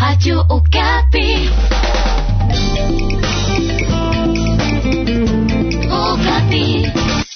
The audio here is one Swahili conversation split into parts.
Radio Okapi. Okapi.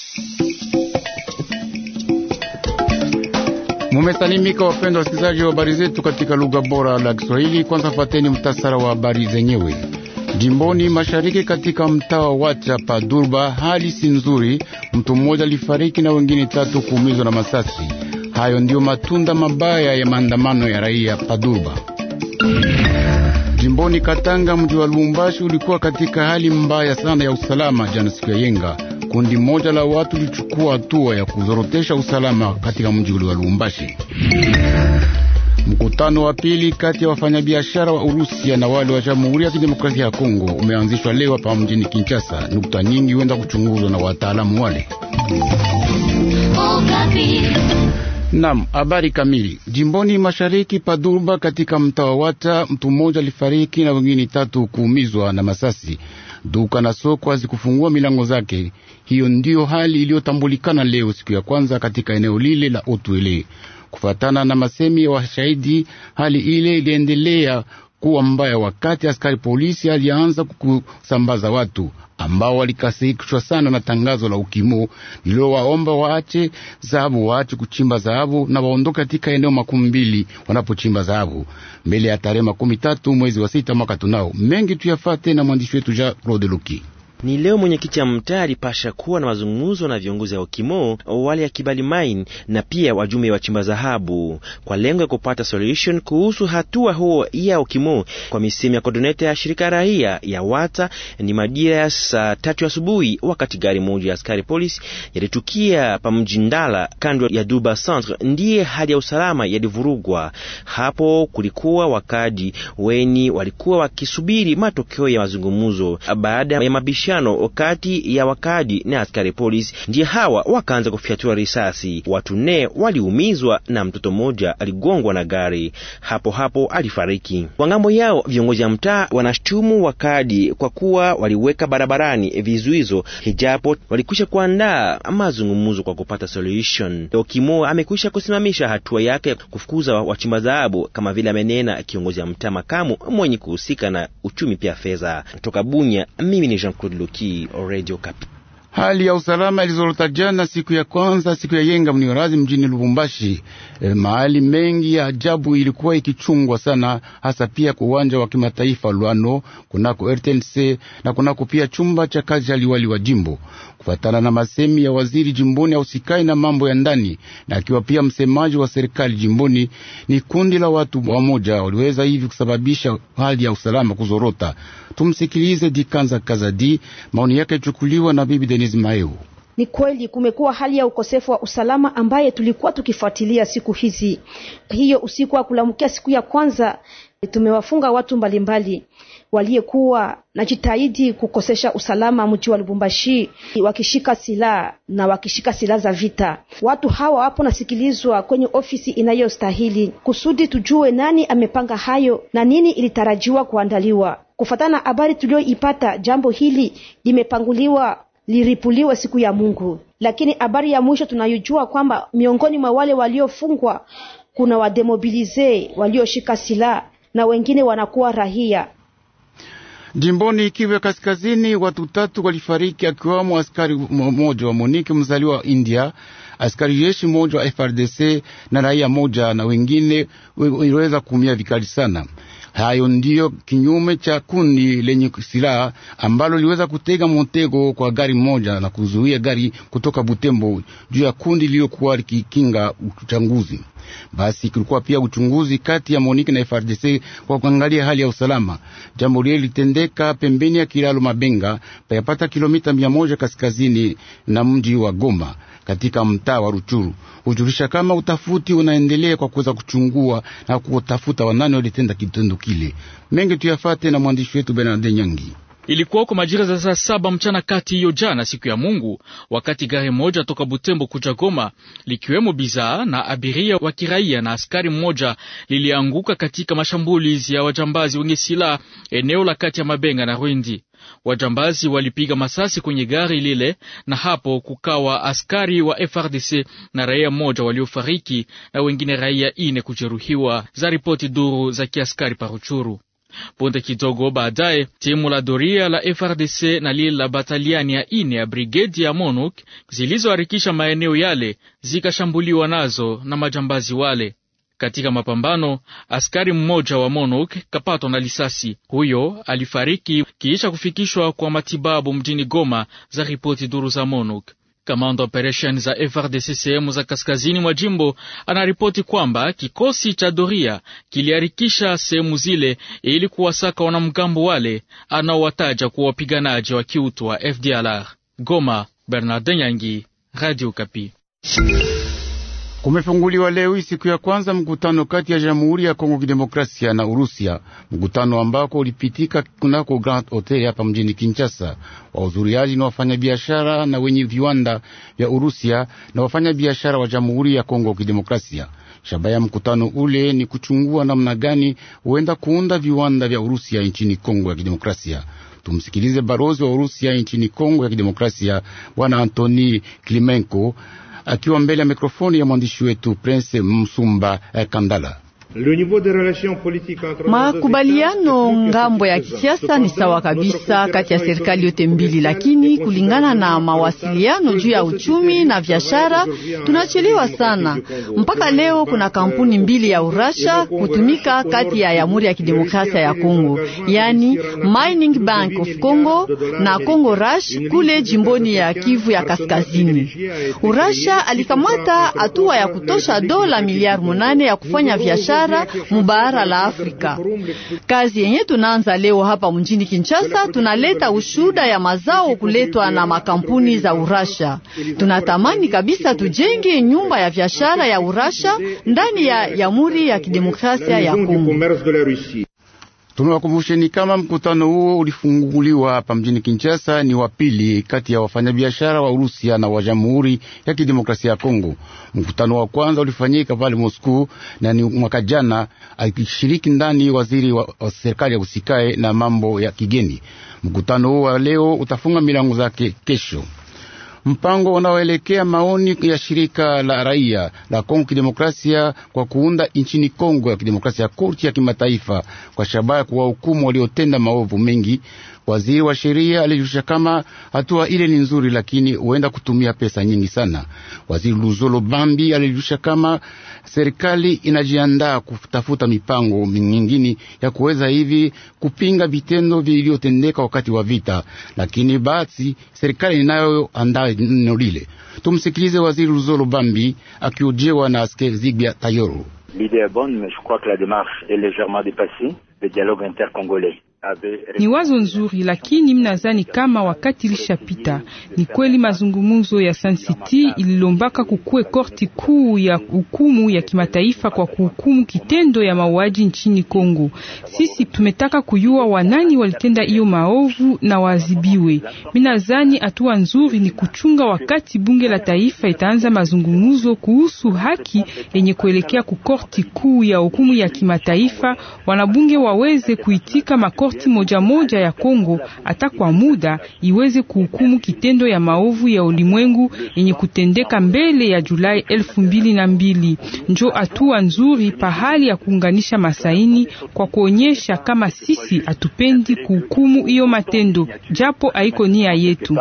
Mumesalimika wapendwa wasikilizaji wa habari zetu katika lugha bora la Kiswahili. Kwanza fateni mtasara wa habari zenyewe. Jimboni mashariki katika mtaa wa Wacha pa Durba, hali si nzuri. Mtu mmoja alifariki na wengine tatu kuumizwa na masasi. Hayo ndiyo matunda mabaya ya maandamano ya raia pa Durba. Jimboni Katanga, mji wa Lubumbashi ulikuwa katika hali mbaya sana ya usalama jana siku ya yenga. Kundi moja la watu lichukua hatua ya kuzorotesha usalama katika mji ule wa Lubumbashi. Mkutano wa pili kati ya wafanyabiashara wa Urusia na wale wa Jamhuri ya Kidemokrasia ya Kongo umeanzishwa leo hapa mjini Kinshasa. Nukta nyingi huenda kuchunguzwa na wataalamu wale. Okapi. Nam, habari kamili. Jimboni mashariki pa Durba katika mtaa wa Wata, mtu mmoja alifariki na wengine tatu kuumizwa na masasi. Duka na soko hazikufungua milango zake. Hiyo ndiyo hali iliyotambulikana leo siku ya kwanza katika eneo lile la Otwele. Kufatana na masemi ya washahidi, hali ile iliendelea kuwa mbaya wakati askari polisi alianza kusambaza watu ambao walikasirishwa sana na tangazo la ukimo lililowaomba waache dhahabu, waache kuchimba dhahabu na waondoke katika eneo makumi mbili wanapochimba dhahabu mbele ya tarehe makumi tatu mwezi wa sita mwaka tunao. Mengi tuyafate na mwandishi wetu Jean Claude Luki. Ni leo mwenyekiti ya mtaa alipasha kuwa na mazungumzo na viongozi wa Okimo wale ya Kibali Mine na pia wajumbe wa chimba dhahabu kwa lengo ya kupata solution kuhusu hatua huo ya Okimo. Kwa misemi ya kodoneta ya shirika raia ya Wata, ni majira ya saa tatu asubuhi, wakati gari moja ya askari polisi yalitukia pa mji Ndala kando ya Duba Centre, ndiye hali ya usalama yalivurugwa hapo. Kulikuwa wakadi weni walikuwa wakisubiri matokeo ya mazungumzo baada ya mabishano kati ya wakadi na askari polisi, ndiye hawa wakaanza kufyatua risasi. Watu nne waliumizwa na mtoto mmoja aligongwa na gari, hapo hapo alifariki. Kwa ngambo yao viongozi wa mtaa wanashtumu wakadi kwa kuwa waliweka barabarani vizuizo, hijapo walikwisha kuandaa mazungumzo kwa kupata solution. Okimo amekwisha kusimamisha hatua yake kufukuza wachimba dhahabu, kama vile amenena kiongozi wa mtaa makamu mwenye kuhusika na uchumi pia fedha. Kutoka Bunya, mimi ni Jean Claude Loki, Radio Kapi. Hali ya usalama ilizorota jana siku ya kwanza siku ya yenga mniorazi mjini Lubumbashi. E, mahali mengi ya ajabu ilikuwa ikichungwa sana, hasa pia kwa uwanja wa kimataifa Lwano, kunako RTNC na kunako pia chumba cha kazi ya liwali wa jimbo. Kufatana na masemi ya waziri jimboni ausikai na mambo ya ndani na akiwa pia msemaji wa serikali jimboni, ni kundi la watu wamoja waliweza hivi kusababisha hali ya usalama kuzorota. Tumsikilize Dikanza Kazadi, maoni yake ichukuliwa na bibi Denise Maeu. Ni kweli kumekuwa hali ya ukosefu wa usalama ambaye tulikuwa tukifuatilia siku hizi. Hiyo usiku wa kulamkia siku ya kwanza tumewafunga watu mbalimbali waliyekuwa na jitahidi kukosesha usalama mji wa Lubumbashi, wakishika silaha na wakishika silaha za vita. Watu hawa wapo nasikilizwa kwenye ofisi inayostahili kusudi tujue nani amepanga hayo na nini ilitarajiwa kuandaliwa. Kufatana na habari tuliyoipata, jambo hili limepanguliwa liripuliwe siku ya Mungu, lakini habari ya mwisho tunayojua kwamba miongoni mwa wale waliofungwa kuna wademobilize walioshika silaha na wengine wanakuwa rahia. Jimboni Kivu ya Kaskazini, watu tatu walifariki akiwamo askari mmoja wa Monike mzaliwa wa India, askari jeshi mmoja wa FRDC na raia moja, na wengine waliweza kuumia vikali sana. Hayo ndiyo kinyume cha kundi lenye silaha ambalo liweza kutega motego kwa gari moja na kuzuia gari kutoka Butembo juu ya kundi lililokuwa likikinga uchanguzi. Basi kulikuwa pia uchunguzi kati ya Monike na FRDC kwa kuangalia hali ya usalama. Jambo lile litendeka pembeni ya kilalo Mabenga, payapata kilomita mia moja kaskazini na mji wa Goma katika mtaa wa Ruchuru. Hujulisha kama utafuti unaendelea kwa kuweza kuchungua na kutafuta wanani walitenda kitendo kile. Mengi tuyafate na mwandishi wetu Bernard Nyangi. Ilikuwa kwa majira za saa saba mchana kati hiyo jana siku ya Mungu, wakati gari moja toka Butembo kuja Goma likiwemo bidhaa na abiria wa kiraia na askari mmoja lilianguka katika mashambulizi ya wajambazi wenye silaha eneo la kati ya Mabenga na Rwindi. Wajambazi walipiga masasi kwenye gari lile na hapo kukawa askari wa FRDC na raia mmoja waliofariki na wengine raia ine kujeruhiwa, za ripoti duru za kiaskari paruchuru. Punde kidogo baadaye timu la doria la FRDC na lile la bataliani ya ine ya brigedi ya MONUC zilizoharikisha maeneo yale zikashambuliwa nazo na majambazi wale. Katika mapambano askari mmoja wa MONUC kapatwa na lisasi. Huyo alifariki kiisha kufikishwa kwa matibabu mjini Goma, za ripoti duru za MONUC. Kamanda operation za FRDC sehemu za kaskazini mwa jimbo anaripoti kwamba kikosi cha doria kiliharikisha sehemu zile ili kuwasaka wanamgambo wale anaowataja kuwa wapiganaji wa kiutu wa FDLR. Goma, Bernardin Yangi, Radio Kapi. Kumefunguliwa leo hii siku ya kwanza mkutano kati ya Jamhuri ya Kongo Kidemokrasia na Urusia, mkutano ambako ulipitika kunako Grand Hotel hapa mjini Kinshasa. Wahudhuriaji ni wafanyabiashara na wenye viwanda vya Urusia na wafanyabiashara wa Jamhuri ya Kongo Kidemokrasia. Shabaha ya mkutano ule ni kuchungua namna gani huenda kuunda viwanda vya Urusia nchini Kongo ya Kidemokrasia. Tumsikilize barozi wa Urusia nchini Kongo ya Kidemokrasia, Bwana Antoni Klimenko akiwa mbele ya mikrofoni ya mwandishi wetu Prince Msumba eh, Kandala. Makubaliano ngambo ya kisiasa ni sawa kabisa kati ya serikali yote mbili, lakini kulingana na mawasiliano juu ya uchumi na biashara tunachelewa sana. Mpaka leo kuna kampuni mbili ya Urasha kutumika kati ya Jamhuri ya Kidemokrasia ya Kongo, yani Mining Bank of Congo na Congo Rush kule jimboni ya Kivu ya Kaskazini. Urasha alikamata hatua ya kutosha dola miliari munane ya kufanya biashara mubara la Afrika. Kazi yenye tunaanza leo hapa mjini Kinshasa, tunaleta ushuda ya mazao kuletwa na makampuni za Urasha. Tunatamani kabisa tujenge nyumba ya biashara ya Urasha ndani ya Jamhuri ya Kidemokrasia ya Kongo. Tunawakumbusheni kama mkutano huo ulifunguliwa hapa mjini Kinshasa ni wa pili kati ya wafanyabiashara wa Urusia na wa Jamhuri ya Kidemokrasia ya Kongo. Mkutano wa kwanza ulifanyika pale Moscow na ni mwaka jana, akishiriki ndani waziri wa, wa serikali ya usikae na mambo ya kigeni. Mkutano huo wa leo utafunga milango zake kesho. Mpango unaoelekea maoni ya shirika la raia la Kongo Kidemokrasia kwa kuunda nchini Kongo ya Kidemokrasia ya korti ya kimataifa kwa shabaha kuwahukumu waliotenda maovu mengi. Waziri wa sheria alijulisha kama hatua ile ni nzuri, lakini huenda kutumia pesa nyingi sana. Waziri Luzolo Bambi alijulisha kama serikali inajiandaa kutafuta mipango mingine ya kuweza hivi kupinga vitendo vilivyotendeka wakati wa vita, lakini basi serikali inayoandaa neno lile. Tumsikilize waziri Luzolo Bambi akiojewa na askeri Zigbia Tayoro. Ni wazo nzuri, lakini mnazani kama wakati ilishapita. Ni kweli mazungumzo ya Sun City ililombaka kukue korti kuu ya hukumu ya kimataifa kwa kuhukumu kitendo ya mauaji nchini Kongo. Sisi tumetaka kujua wanani walitenda hiyo maovu na waadhibiwe. Minazani hatua nzuri ni kuchunga wakati bunge la taifa itaanza mazungumzo kuhusu haki yenye kuelekea ku korti kuu ya hukumu ya kimataifa, wanabunge waweze kuitika makorti moja moja ya Kongo hata kwa muda iweze kuhukumu kitendo ya maovu ya ulimwengu yenye kutendeka mbele ya Julai elfu mbili na mbili. Njo hatua nzuri pahali ya kuunganisha masaini kwa kuonyesha kama sisi hatupendi kuhukumu hiyo matendo, japo haiko nia yetu.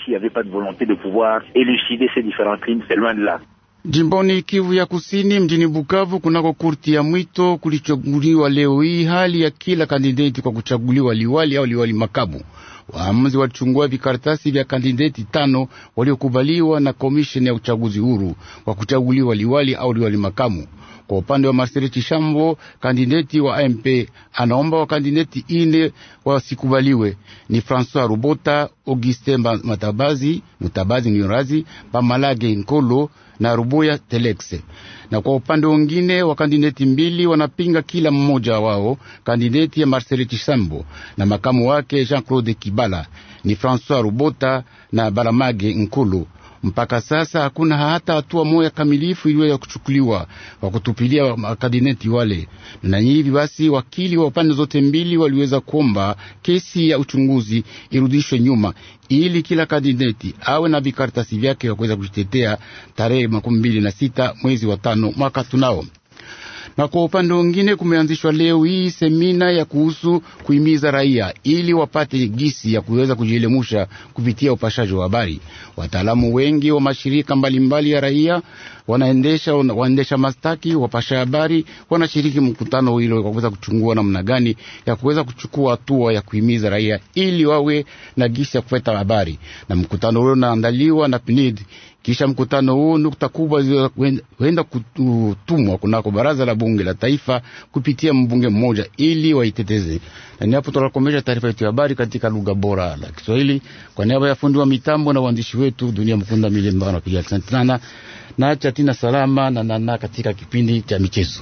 Jimboni Kivu ya Kusini, mjini Bukavu, kunako kurti ya mwito kulichaguliwa leo hii hali ya kila kandideti kwa kuchaguliwa liwali au liwali makabu. Waamuzi walichungua vikaratasi vya kandideti tano waliokubaliwa na komisheni ya uchaguzi huru kwa kuchaguliwa liwali au liwali makamu. Kwa upande wa Marcel Chishambo, kandideti wa AMP, anaomba wakandideti ine wasikubaliwe ni François Rubota, Augustin Matabazi, Mutabazi Niorazi, Pamalage Nkolo na Ruboya Telexe. Na kwa upande wengine wa kandideti mbili wanapinga kila mmoja wao, kandideti ya Marcel Chisambo na makamu wake Jean-Claude Kibe Ibala ni Francois Rubota na Baramage Nkulu. Mpaka sasa hakuna hata hatua moja kamilifu iliweza kuchukuliwa kwa kutupilia makadineti wale, na hivi basi wakili wa pande zote mbili waliweza kuomba kesi ya uchunguzi irudishwe nyuma ili kila kandideti awe na vikaratasi vyake vya kuweza kujitetea tarehe makumi mbili na sita mwezi wa tano mwaka tunao na kwa upande mwingine kumeanzishwa leo hii semina ya kuhusu kuhimiza raia ili wapate gisi ya kuweza kujielemusha kupitia upashaji wa habari. Wataalamu wengi wa mashirika mbalimbali mbali ya raia wanaendesha waendesha mastaki wapasha habari wanashiriki mkutano hilo kwa kuweza kuchungua namna gani ya kuweza kuchukua hatua ya kuhimiza raia ili wawe na gisi ya kupata habari, na mkutano huo unaandaliwa na PNID. Kisha mkutano huu nukta kubwa huenda kutumwa kunako baraza la bunge la taifa kupitia mbunge mmoja ili waiteteze. Na ni hapo tunakomesha taarifa yetu ya habari katika lugha bora la Kiswahili kwa niaba ya fundi wa mitambo na waandishi wetu Dunia Mkunda Milemba napiga asante sana na acha tina salama na nana katika kipindi cha michezo.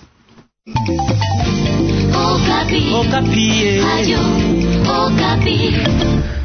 Okapi. Okapi. Radio Okapi.